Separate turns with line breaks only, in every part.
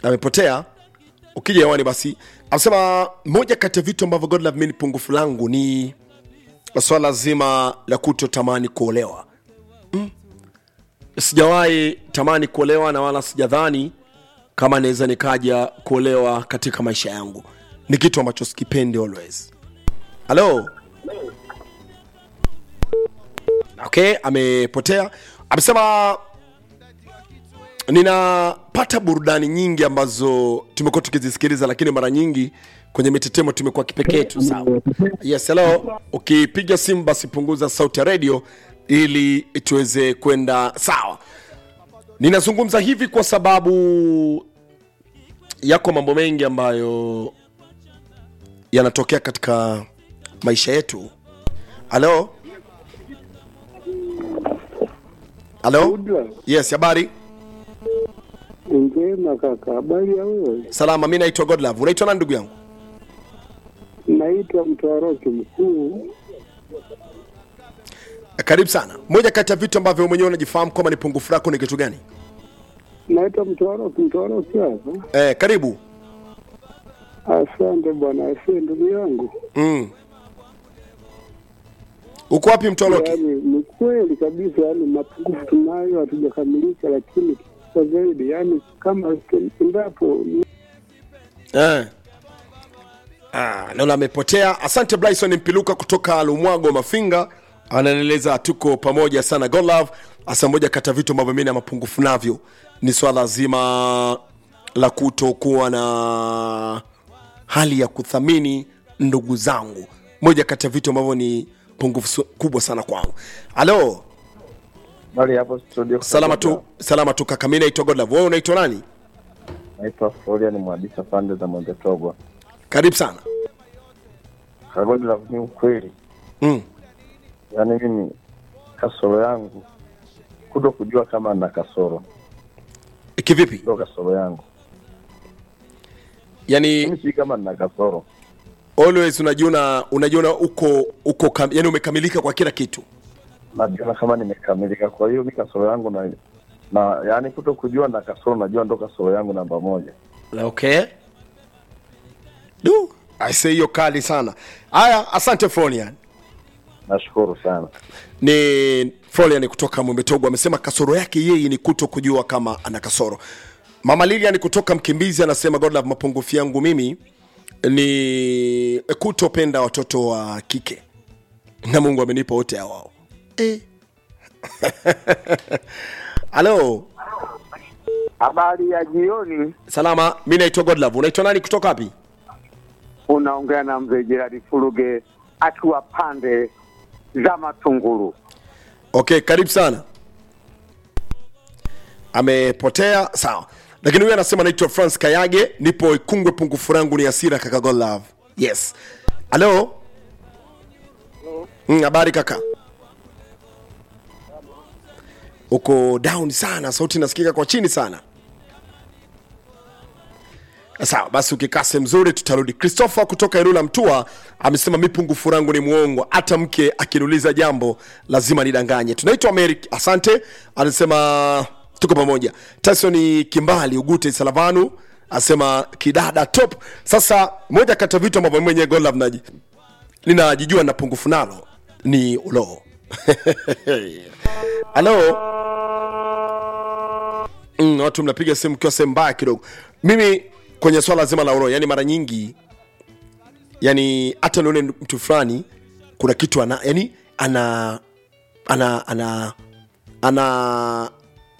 amepotea ukija hewani basi anasema moja kati ya vitu ambavyo godlove mi ni pungufu langu ni swala zima la kutotamani kuolewa mm. sijawahi tamani kuolewa na wala sijadhani kama naweza nikaja kuolewa katika maisha yangu ni kitu ambacho sikipendi always halo okay amepotea amesema ninapata burudani nyingi ambazo tumekuwa tukizisikiliza lakini mara nyingi kwenye mitetemo tumekuwa kipekee tu sawa yes hello ukipiga simu basi punguza sauti ya redio ili tuweze kwenda sawa ninazungumza hivi kwa sababu yako mambo mengi ambayo yanatokea katika maisha yetu halo halo yes habari
Njema kaka, habari ya wewe?
salama mi naitwa godlove unaitwa nani ndugu yangu
Naitwa Mtwaroki Mkuu.
karibu sana moja kati ya vitu ambavyo mwenyewe unajifahamu kwamba ni pungufu lako ni kitu gani
Naitwa Mtwaroki, Mtwaroki hapa.
eh, karibu
Asante bwana, asante ndugu yangu.
mm. uko wapi mtoloki
Yaani ni kweli kabisa, yaani mapungufu tunayo, hatujakamilika, lakini kwa zaidi, yaani kama endapo
eh. ah, naona amepotea asante bryson mpiluka kutoka lumwago mafinga anaeleza tuko pamoja sana golove hasa moja kati ya vitu ambavyo mi na mapungufu navyo ni swala zima la kutokuwa na hali ya kuthamini ndugu zangu moja kati ya vitu ambavyo ni pungufu su- kubwa sana kwangu halo
Bali hapo studio.
salama tu salama tu kaka mi naitwa godlove wewe unaitwa nani
Naitwa Florian Mwadisa pande za Mwembe Togwa.
karibu sana
Kagodi la ni ukweli.
mm.
Yaani mimi kasoro yangu kuto kujua kama na kasoro.
kivipi
Ndio kasoro yangu.
yani
Mimi si kama nina kasoro.
always unajiona unajiona uko uko kam, yani umekamilika kwa kila kitu
Najiona kama nimekamilika. Kwa hiyo mi kasoro yangu na na yaani kuto kujua na kasoro najua ndo kasoro yangu namba moja.
okay du aise hiyo kali sana haya asante Florian
Nashukuru sana.
ni Florian kutoka Mwembetogo amesema kasoro yake yeye ni kuto kujua kama ana kasoro. Mama Lilian kutoka Mkimbizi anasema Godlove, mapungufu yangu mimi ni kutopenda watoto wa kike na Mungu amenipa wote hao eh. Halo,
Habari ya jioni,
salama. Mi naitwa Godlove. Unaitwa nani kutoka wapi?
unaongea na mzee Jeradi Furuge akiwa pande za Matunguru.
Okay, karibu sana. Amepotea, sawa. Lakini huyu anasema naitwa France Kayage, nipo Ikungwe, pungufu langu ni hasira kaka Godlove. Yes. Halo. Mm, habari kaka? Uko down sana, sauti inasikika kwa chini sana. Sawa basi, ukikaa sehemu nzuri tutarudi. Christopher kutoka Ilula Mtua amesema mi pungufu langu ni muongo, hata mke akiniuliza jambo lazima nidanganye. Tunaitwa Americ, asante. Anasema tuko pamoja. Tyson Kimbali Ugute Salavanu asema kidada top. Sasa moja kati ya vitu ambavyo mimi mwenyewe Godlove naji ninajijua na pungufu nalo ni uloo. Halo. Mm, watu mnapiga simu kiwa sehemu mbaya kidogo. Mimi kwenye swala zima la uroho, yani mara nyingi yani hata nione mtu fulani kuna kitu ana yani ana ana ana ana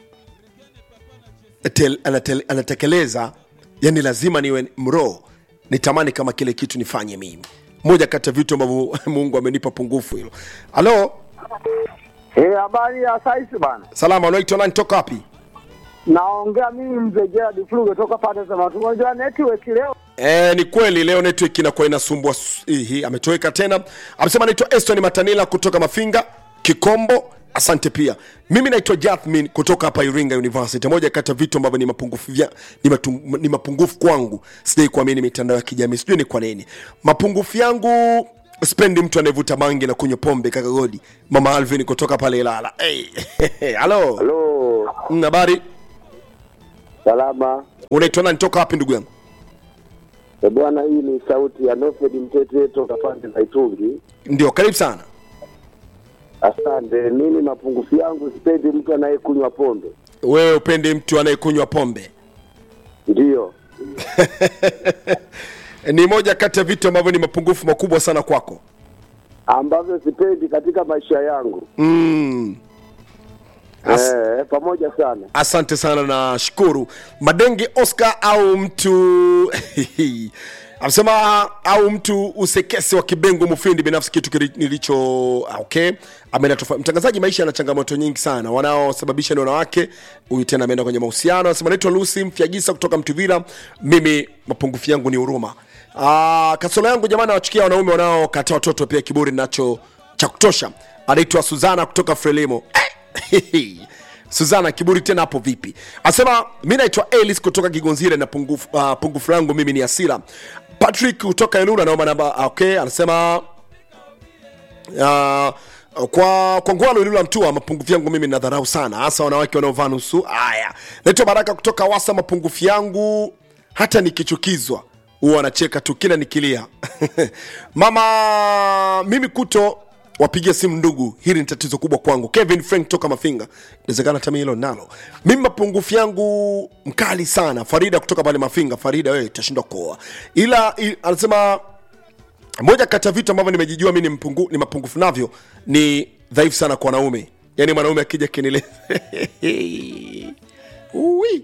tel, anatel, anatekeleza yani lazima niwe mroho nitamani kama kile kitu nifanye mimi moja kati ya vitu ambavyo mungu amenipa pungufu hilo halo
Eh, habari ya saisi bana.
salama unaitwa nani toka wapi
Naongea mimi mzee Jeradi Furuge toka pande za Matunguru. Unajua network leo
E, ni kweli leo network inakuwa inasumbua s- hii ametoweka tena amesema naitwa Eston Matanila kutoka Mafinga Kikombo asante pia mimi naitwa Jathmin kutoka hapa Iringa University moja kati ya vitu ambavyo ni mapungufu vya, ni, matu, ni mapungufu kwangu sijai kuamini mitandao ya kijamii sijui ni kwa nini mapungufu yangu spendi mtu anayevuta bangi na kunywa pombe kaka Godi mama Alvin kutoka pale Ilala hey. halo
Halo.
Mm, habari
Salama.
unaitwa nani toka wapi ndugu yangu
E bwana, hii ni sauti ya Nofed Mtete toka pande za Itungi.
ndio karibu sana
Asante. Mimi mapungufu yangu, sipendi mtu anayekunywa pombe.
wewe upende mtu anayekunywa pombe
Ndiyo,
ni moja kati ya vitu ambavyo ni mapungufu makubwa sana kwako
ambavyo sipendi katika maisha yangu.
mm. As,
Eh, pamoja sana.
asante sana na shukuru madenge oscar au mtu amesema au mtu usekese wa kibengo mufindi binafsi kitu kili- nilicho ah, okay ameenda tofauti mtangazaji maisha yana changamoto nyingi sana wanaosababisha ni wanawake huyu tena ameenda kwenye mahusiano anasema naitwa lucy mfiagisa kutoka mtuvila mimi mapungufu yangu ni huruma Ah, kasoro yangu jamani nawachukia wanaume wanaokataa watoto pia kiburi nacho cha kutosha anaitwa suzana kutoka frelimo suzana kiburi tena hapo vipi anasema mi naitwa elis kutoka kigonzire na pungufu, uh, pungufu langu mimi ni asira patrick kutoka elura naomba namba ah, okay anasema uh, kwa kwa ngwalo ilula mtua mapungufu yangu mimi nadharau sana hasa wanawake wanaovaa nusu haya naitwa baraka kutoka wasa mapungufu yangu hata nikichukizwa huwa anacheka tu kila nikilia mama mimi kuto wapigia simu ndugu hili ni tatizo kubwa kwangu kevin frank toka mafinga inawezekana hata mimi hilo nalo mimi mapungufu yangu mkali sana farida kutoka pale mafinga farida wewe itashindwa kuoa ila i, anasema moja kati ya vitu ambavyo nimejijua mi ni, mpungu, ni mapungufu navyo ni dhaifu sana kwa wanaume yaani mwanaume akija kinile Ui.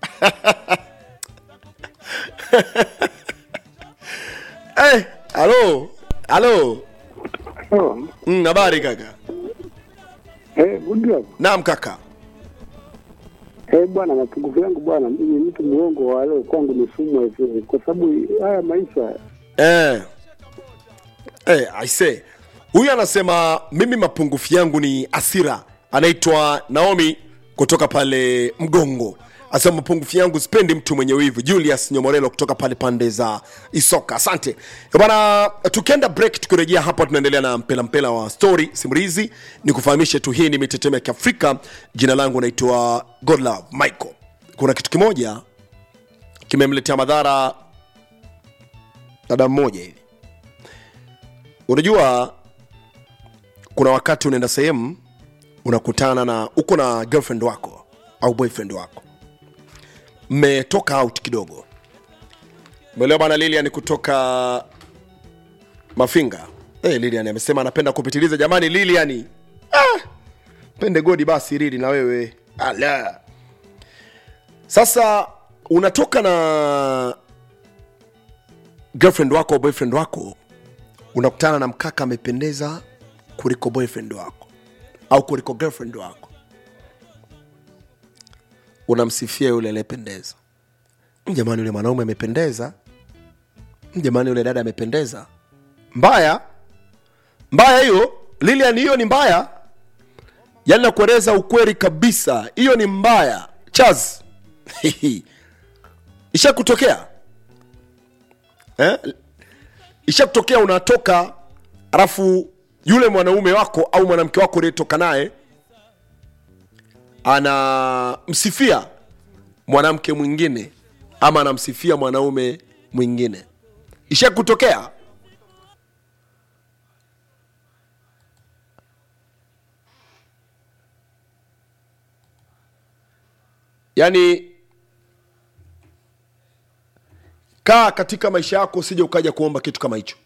Eh, halo halo
Oh,
Mm, habari kaka
eh, good job.
naam kaka
Eh, bwana, mapungufu yangu bwana, mimi mtu mwongo wa leo kwangu ni sumu hivi, kwa sababu haya maisha
eh. Eh, I say huyu anasema mimi mapungufu yangu ni asira anaitwa naomi kutoka pale mgongo asema mapungufu yangu sipendi mtu mwenye wivu julius nyomorelo kutoka pale pande za isoka asante Eh, bwana tukienda break tukirejea hapa tunaendelea na mpela mpela wa story simulizi ni kufahamishe tu hii ni mitetemo ya kiafrika jina langu naitwa godlove michael kuna kitu kimoja kimemletea madhara dada mmoja hivi unajua kuna wakati unaenda sehemu unakutana na uko na girlfriend wako au boyfriend wako mmetoka out kidogo mwelewa bana lilian kutoka mafinga hey, lilian amesema anapenda kupitiliza jamani lilian ah, pende godi basi rili na wewe ala sasa unatoka na girlfriend wako au boyfriend wako unakutana na mkaka amependeza kuliko boyfriend wako au kuliko girlfriend wako unamsifia yule aliyependeza jamani yule mwanaume amependeza jamani yule dada amependeza mbaya mbaya hiyo lilian hiyo ni mbaya yaani nakueleza ukweli kabisa hiyo ni mbaya chaz ishakutokea eh? ishakutokea unatoka alafu yule mwanaume wako au mwanamke wako uliyetoka naye anamsifia mwanamke mwingine ama anamsifia mwanaume mwingine ishakutokea yaani kaa katika maisha yako usije ukaja kuomba kitu kama hicho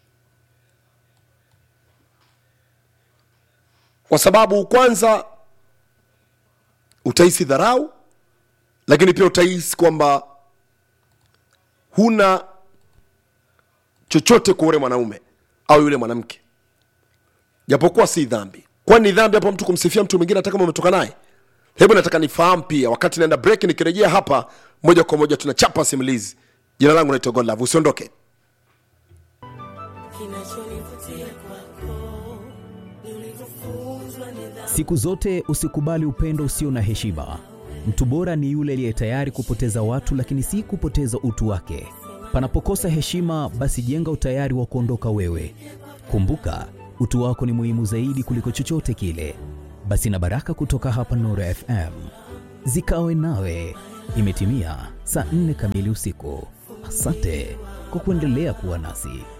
kwa sababu kwanza utahisi dharau lakini pia utahisi kwamba huna chochote kwa ule mwanaume au yule mwanamke japokuwa si dhambi kwani ni dhambi hapo mtu kumsifia mtu mwingine hata kama umetoka naye hebu nataka nifahamu pia wakati naenda break nikirejea hapa moja kwa moja tunachapa simulizi jina langu naitwa godlove usiondoke
Kinachonivutia kwako ni ulivyofunzwa nidhamu.
Siku zote usikubali upendo usio na heshima. Mtu bora ni yule aliye tayari kupoteza watu, lakini si kupoteza utu wake. Panapokosa heshima, basi jenga utayari wa kuondoka wewe. Kumbuka, utu wako ni muhimu zaidi kuliko chochote kile. Basi na baraka kutoka hapa Nuru FM zikawe nawe. Imetimia saa nne kamili usiku. Asante kwa kuendelea kuwa nasi.